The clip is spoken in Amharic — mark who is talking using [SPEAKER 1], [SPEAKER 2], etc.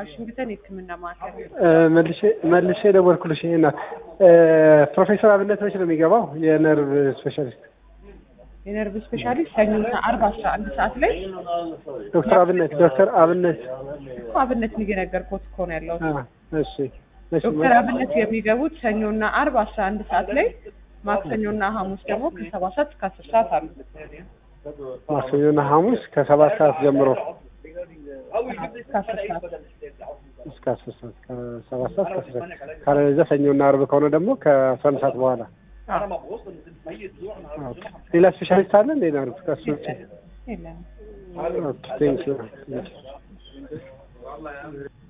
[SPEAKER 1] ዋሽንግተን የህክምና ማዕከል
[SPEAKER 2] መልሼ መልሼ ደወልኩልሽ። ይሄ ናት ፕሮፌሰር አብነት መች ነው የሚገባው? የነርቭ ስፔሻሊስት
[SPEAKER 1] የነርቭ ስፔሻሊስት ሰኞና አርብ አስራ አንድ ሰዓት ላይ
[SPEAKER 2] ዶክተር አብነት ዶክተር አብነት
[SPEAKER 1] እኮ አብነት እየነገርኩት እኮ ነው ያለው።
[SPEAKER 2] አ፣ እሺ እሺ
[SPEAKER 1] ዶክተር አብነት የሚገቡት ሰኞና አርብ አስራ አንድ ሰዓት ላይ ማክሰኞና ሐሙስ ደግሞ ከሰባት ሰዓት እስከ አስር ሰዓት አሉ።
[SPEAKER 2] ማክሰኞና ሐሙስ ከሰባት ሰዓት ጀምሮ
[SPEAKER 1] እስከ አስር ሰዓት
[SPEAKER 2] እስከ አስር ሰዓት ከሰባት ሰዓት እስከ አስር ሰዓት ካለበለዚያ ሰኞና አርብ ከሆነ ደግሞ ከአስራ አንድ ሰዓት በኋላ
[SPEAKER 1] አዎ።
[SPEAKER 2] ኦኬ። ሌላ ስፔሻሊስት አለ እንዴ ነርቭ ከሱ ውጭ?
[SPEAKER 1] የለም
[SPEAKER 2] ኦኬ ቴንክ ዩ